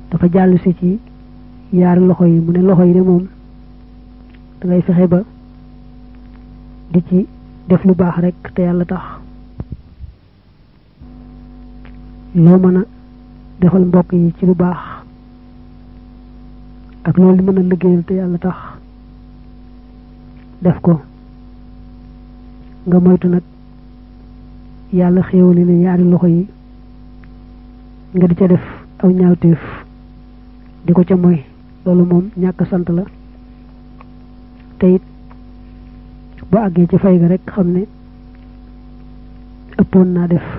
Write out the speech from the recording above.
dafa jàll si ci yaari loxo yi mu ne loxo yi de moom da ngay fexe ba di ci def lu baax rek te yàlla tax loo mën a defal mbokk yi ci lu baax ak loolu li mën a liggéeyal te yàlla tax def ko nga moytu nag yàlla xéewali ne yaari loxo yi nga di ca def aw ñaawteef di ko ca moy loolu moom ñàkk sant la te it bu àggee ci fay ga rek xam ne ëppoon naa def